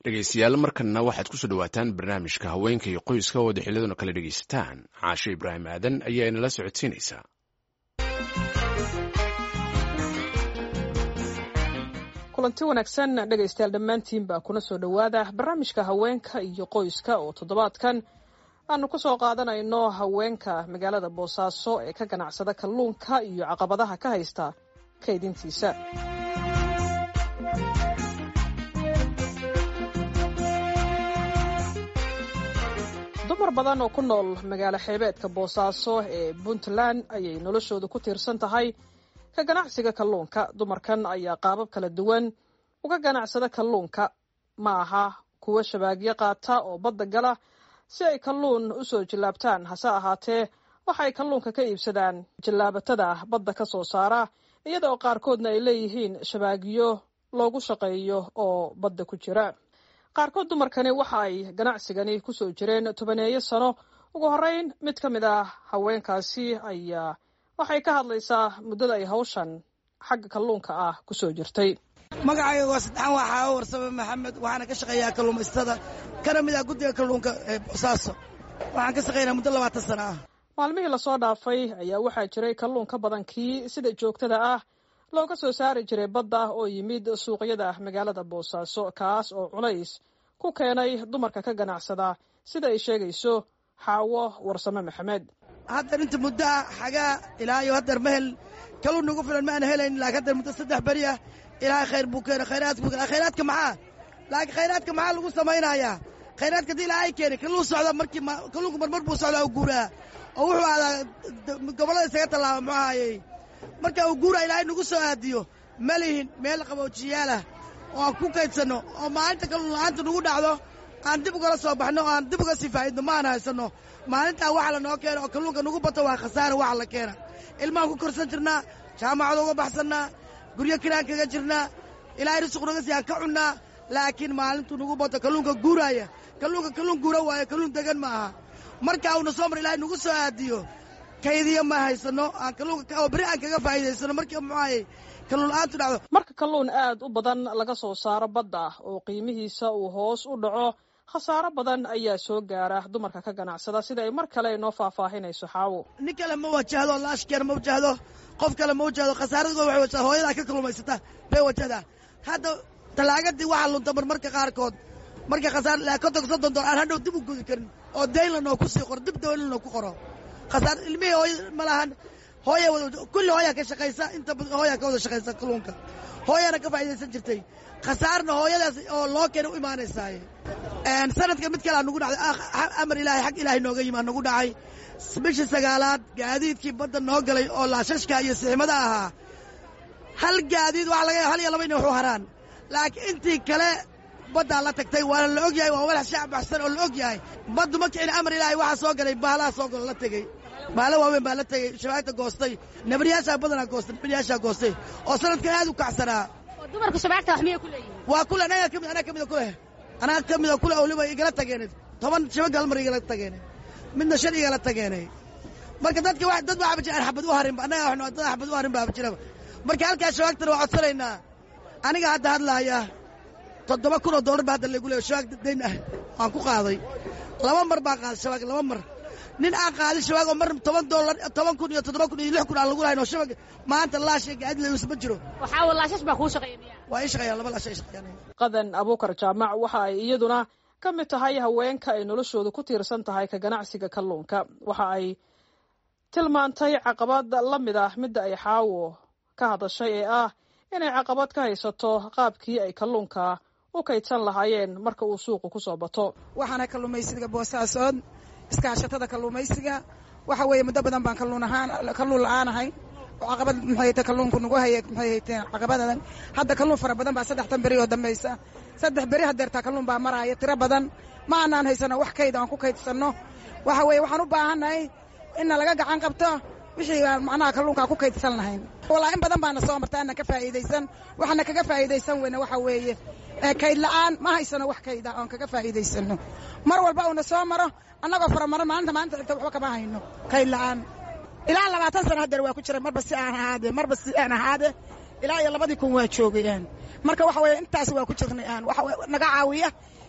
dhegeystayaal markanna waxaad kusoo dhawaataan barnaamijka haweenka iyo qoyska oo daxiiladuna kala dhegaysataan caashe ibraahim aadan ayaa inala socodsiinaysaa kulanti wanaagsan dhegaystayaal dhammaantiinba kuna soo dhowaada barnaamijka haweenka iyo qoyska oo toddobaadkan aanu ku soo qaadanayno haweenka magaalada boosaaso ee ka ganacsada kalluunka iyo caqabadaha ka haysta kaydintiisa dumar badan oo ku nool magaalo xeebeedka boosaaso ee puntland ayay noloshooda ku tiirsan tahay ka ganacsiga kalluunka dumarkan ayaa qaabab kala duwan uga ganacsada kalluunka ma aha kuwo shabaagyo qaata oo badda gala si ay kalluun u soo jillaabtaan hase ahaatee waxa ay kalluunka ka iibsadaan jillaabatada badda ka soo saara iyada oo qaarkoodna ay leeyihiin shabaagyo loogu shaqeeyo oo badda ku jira qaarkood dumarkani waxa ay ganacsigani ku soo jireen tobaneeyo sano ugu horreyn mid ka mid ah haweenkaasi ayaa waxay ka hadlaysaa muddada ay hawshan xagga kalluunka ah ku soo jirtay magacayga waa saddexaan waa xaawo warsame maxamed waxaana ka shaqeeyaa kalluumaystada kana mid ah guddiga kalluunka ee boosaaso waxaan ka shaqeynaa muddo labaatan sana ah maalmihii lasoo dhaafay ayaa waxaa jiray kalluun ka badan kii sida joogtada ah looga soo saari jiray badda oo yimid suuqyada magaalada boosaaso kaas oo culays ku keenay dumarka ka ganacsada sida ay sheegayso xaawo warsame maxamed haddar inta muddo ah xagaa ilaa iyo haddar ma hel kalluun nagu filan ma aan helayn laakiin haddar muddo saddex beri ah ilaahay khayr buu keena khayraadka buu keena khayraadka maxaa laakiin khayraadka maxaa lagu samaynayaa khayraadka haddii ilaahay keenay kalluun socda markii kalluunku marmar buu socdaa u guuraa oo wuxuu aadaa gobollada isaga tallaaba muxuu ahaayey marka uu guuraa ilaahay nagu soo aadiyo ma lihin meel qaboojiyaalah oo aan ku kaydsanno oo maalinta kalluun la'aanta nagu dhacdo aan dib ugala soo baxno oo aan dib uga sii faa'idno ma aan haysanno maalintaa waxa la noo keena oo kalluunka nagu bato waa khasaara waxa la keena ilmahaan ku korsan jirnaa jaamacada uga baxsannaa guryo kiraan kaga jirnaa ilaahay risuq naga sii aan ka cunnaa laakiin maalintuu nagu bato kalluunka guuraaya kalluunka kalluun guura waayo kalluun degan ma aha markaa uuna soo mar ilaahay nagu soo aadiyo kaydiya ma haysanno aan kalluunka oo beri aan kaga faa'iidaysanno markii muxuaayey kalluun la'aantu dhacdo marka kalluun aad u badan laga soo saaro badda oo qiimihiisa uu hoos u dhaco khasaaro badan ayaa soo gaara dumarka ka ganacsada sida ay mar kale inoo faahfaahinayso xaawo nin kale ma wajahdo laashkeer ma wajahdo qof kale ma wajahdo khasaarada waxay wajahda hooyadaa ka kalluumaysata bay wajahdaa hadda talaagadii waxaa lunta marmarka qaarkood marka khasaar laa konton soddon dolar aan hadhow dib u gudi karin oo dayn lanoo ku sii qoro dib dayn lanoo ku qoro khasaar ilmihii hooy ma lahan hooya kulli hooyaa ka shaqaysa inta hooyaa ka wada shaqaysa kalluunka hooyaana ka faa'iidaysan jirtay khasaarna hooyadaas oo loo keena u imaanaysaaye sanadka mid kalea nugu dhacday amar ilaahay xag ilaahay nooga yimaa nagu dhacay bishii sagaalaad gaadiidkii badda noo galay oo laashashka iyo siximada ahaa hal gaadiid waxa laga hal iyo laba inay waxu haraan laakiin intii kale baddaa la tagtay waana la og yahay waa walax shacab baxsan oo la og yahay baddu ma kicin amar ilaahay waxaa soo galay baalaha soo galo la tegey baala waaweyn baa la tegey shabaagta goostay nabaryaashaa badanaa goostay nabaryaashaa goostay oo sanadkan aad u kacsanaa dumarka shabaagta wax miyay ku leeyihin waa kule anaga kamid anaa kamida kuleh anaa ka mida kule waliba igala tageenay toban shabag hal mar igala tageenay midna shan igala tageenay marka dadka wa dad waxaba jira aan xabad u harinba annaga waxnu dad xabad u harin baaba jiraba marka halkaas shabaagtana waa codsanaynaa aniga hadda hadlaaya toddoba kun oo dollar baa hadda lagu leeyo shabaag dayn ah waan ku qaaday laba mar baan qaaday shabaag laba mar nin aan qaadin shabaag oo mar toban dollar toban kun iyo toddoba kun iyo lix kun aan lagu lahayn oo shabaag maanta laasha gaadi layus ma jiro waxaa walaashash baa kuu shaqeeya miyaa waa ii shaqeeyaan laba laasha ii shaqeeyaan qadan abuukar jaamac waxa ay iyaduna ka mid tahay haweenka ay noloshooda ku tiirsan tahay ka ganacsiga kalluunka waxa ay tilmaantay caqabad la mid ah midda ay xaawo ka hadashay ee ah inay caqabad ka haysato qaabkii ay kalluunka u kaydsan lahaayeen marka uu suuqu ku soo bato waxaana kalluumaysiga boosaasood iskaashatada kalluumaysiga waxa weeye muddo badan baan kalluun ahaan kalluun la'aanahay oo caqabad maxay ta kalluunku nagu hayay maxay hayteen caqabadadan hadda kalluun fara badan baa saddextan beri oo dambaysa saddex beri hadeertaa kalluun baa maraaya tiro badan ma aanaan haysano wax kayd aan ku kaydsanno waxa weeye waxaan u baahannahay inna laga gacan qabto wixii aan macnaha kalluunkaa ku kaydsan lahayn walaa in badan baana soo marta aanan ka faa'iidaysan waxaana kaga faa'iidaysan weyne waxa weeye kayd la'aan ma haysano wax kayda oon kaga faa'iidaysano mar walba uuna soo maro annagoo faramaro maalinta maalinta xigta waxba kama hayno kayd la'aan ilaa labaatan sana hadeer waa ku jira marba si aan ahaade marba si aan ahaade ilaa iyo labadii kun waa joogayaan marka waxa weeye intaas waa ku jirnay aan waxa naga caawiya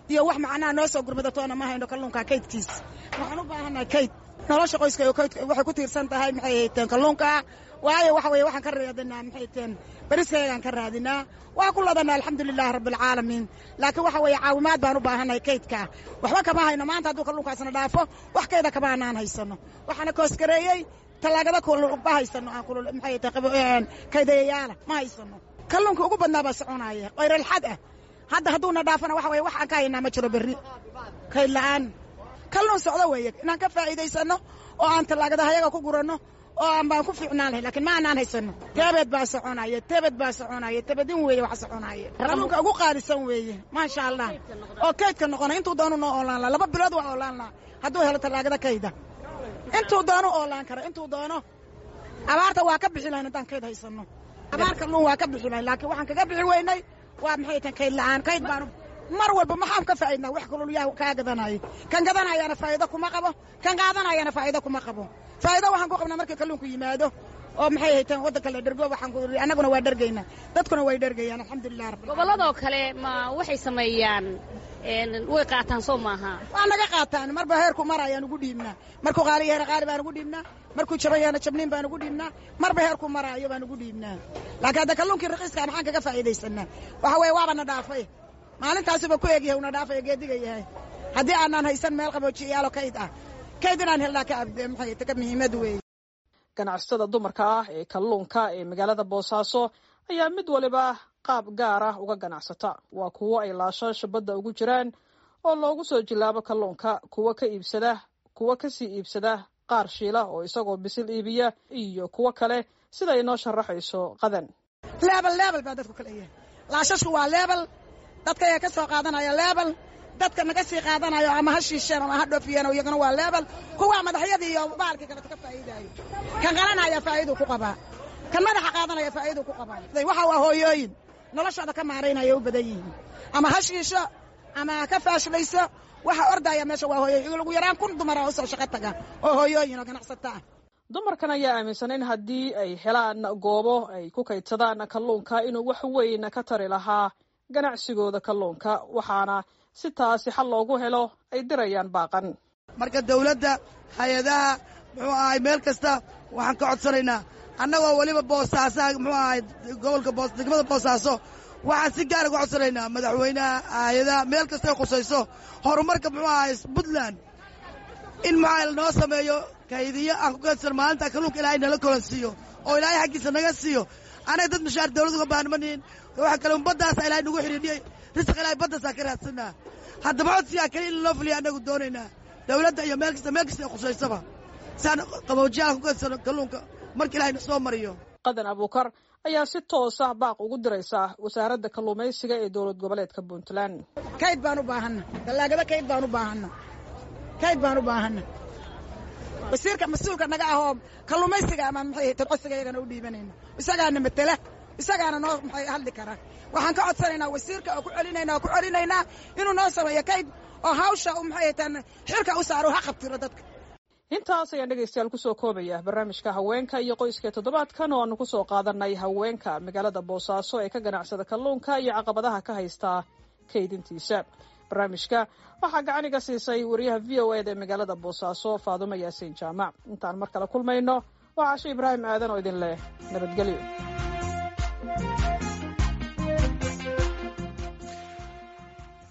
iyo wax macnaha noo soo gurmadatoona ma hayno kalluunka kaydkiis waxaan u baahannahay kayd nolosha qoyska iyo kaydka waxay ku tiirsan tahay maxay hayteen kalluunka waayo waxa weeye waxaan ka raadinaa maxay hayteen beriskaygaan ka raadinaa waa ku ladanaa alxamdulilahi rabbilcaalamiin laakiin waxa weeye caawimaad baan u baahannahay kaydka waxba kama hayno maanta hadduu kalluunkaasna dhaafo wax kayda kama anaan haysano waxaana koosgareeyey tallaagada ma haysano aan kulul maxay hayteen kaydayayaala ma haysano kalluunka ugu badnaa baa soconaya qayralxad ah hadda hadduuna dhaafana waxa weye wax aan ka haynaa ma jiro berri kayd la'aan kalluun socdo weeye inaan ka faa'iidaysano oo aan tallaagadahayaga ku guranno oo aan baan ku fiicnaan lahay lakiin ma aanaan haysano teebed baa soconaya tebed baa soconaya tebedin weeye wax soconaya kalluunka ugu qaadisan weeye maasha allah oo kaydka noqona intuu doonu noo oolaan laha laba bilood waa oolaan laha hadduu helo tallaagada kayda intuu doono oolaan kara intuu doono abaarta waa ka bixi lahayn haddaan kayd haysano abaar kalluun waa ka bixi lahayn laakiin waxaan kaga bixi weynay waa maxay tan kayd la'aan kayd baanu mar walba maxaan ka faa'iidnaa wax kalulyaha kaa gadanayo kan gadanayaana faa'iido kuma qabo kan qaadanayana faa'iido kuma qabo faa'iido waxaan ku qabnaa markii kalluunku yimaado oo maxay hayteen waddanka la dhergo waxaan ku annaguna waa dhergaynaa dadkuna way dhergayaan alxamdulilah rabbil gobolladoo kale ma waxay sameeyaan way qaataan soo maaha waa naga qaataan marba heerku mar ayaan ugu dhiibnaa markuu qaali yahay qaali baan ugu dhiibnaa markuu jaban yahana jabniin baan ugu dhiibnaa marba heerku maraayo baan ugu dhiibnaa laakiin hadda kalluunkii raqiiska maxaan kaga faa'iidaysanaa waxa weeye waaba na dhaafay maalintaasuba ku egyahay una dhaafay geediga yahay haddii aanaan haysan meel qaboojiyayaalo kayd ah kayd inaan helnaa ka abde maxay taka muhiimad weeye ganacsatada dumarka ah ee kalluunka ee magaalada boosaaso ayaa mid waliba qaab gaar ah uga ganacsata waa kuwo ay laashaasha badda ugu jiraan oo loogu soo jilaabo kalluunka kuwo ka iibsada kuwo kasii iibsada qaar shiila oo isagoo bisil iibiya iyo kuwo kale sida inoo sharaxayso qadan leebel leebel baa dadku kala yahay laashashku waa leebel dadka ayaa ka soo qaadanaya leebel dadka naga sii qaadanayo ama ha shiisheen ama ha dhoofiyeen iyaguna waa leebel kuwaa madaxyadii iyo baalkii kaleto ka faa'iidaayo kan qalanaya faa'iiduu ku qabaa kan madaxa qaadanaya faa'iiduu ku qabaa waxa waa hooyooyin noloshooda ka maaraynaya u badan yihiin ama ha shiisho ama ka faashlayso waxa ordaya meesha waa hooyooyin ugu yaraan kun dumara usoo shaqo taga oo hooyooyin oo ganacsata ah dumarkan ayaa aaminsan in haddii ay helaan goobo ay ku kaydsadaan kalluunka inuu wax weyn ka tari lahaa ganacsigooda kalluunka waxaana si taasi xal loogu helo ay dirayaan baaqan marka dawladda hay-adaha muxuu ahay meel kasta waxaan ka codsanaynaa annagoo weliba boosaasaha muxuu ahay gobolka boos degmada boosaaso waxaan si gaara uga codsanaynaa madaxweynaha hay-adaha meel kastay khusayso horumarka muxuu ahay puntland in maxaa noo sameeyo kaydiyo aan ku kaydsan maalinta kalluunka ilaahay nala kolansiiyo oo ilaahay xaggiisa naga siiyo anaga dad mashaar dawlad uga baahan manihin waxa kale un baddaasa ilahay nagu xidhiidhiyey risq ilahay baddaasaa ka raadsanaa haddaba codsigaa kale in loo fuliya annagu doonaynaa dawladda iyo meel kasta meel kasta ay khusaysaba saan qaboojiyaha ku kaydsano kalluunka marka ilahay na soo mariyo qadan abuukar ayaa si toosa baaq ugu diraysa wasaaradda kalluumaysiga ee dowlad goboleedka puntland kayd baan u baahanna tallaagada kayd baan u baahanna kayd baan u baahanna wasiirka mas-uulka naga ahoo kalluumaysiga ama maxay tan codsiga iyagana u dhiibanayno isagaana matela isagaana noo maxay hadli kara waxaan ka codsanaynaa wasiirka oo ku celinaynaa oo ku celinaynaa inuu noo sameeyo kayd oo hawsha maxay tan xilka u saaro ha qabtiro dadka intaas ayaan dhegaystayaal kusoo koobaya barnaamijka haweenka iyo qoyska toddobaadkan oo aanu kusoo qaadanay haweenka magaalada boosaaso ee ka ganacsada kalluunka iyo caqabadaha ka haysta kaydintiisa barnaamijka waxaa gacaniga siisay wariyaha v o eda ee magaalada boosaaso faadumo yaasiin jaamac intaan mar kale kulmayno waa casho ibraahim aadan oo idin leh nabadgelyo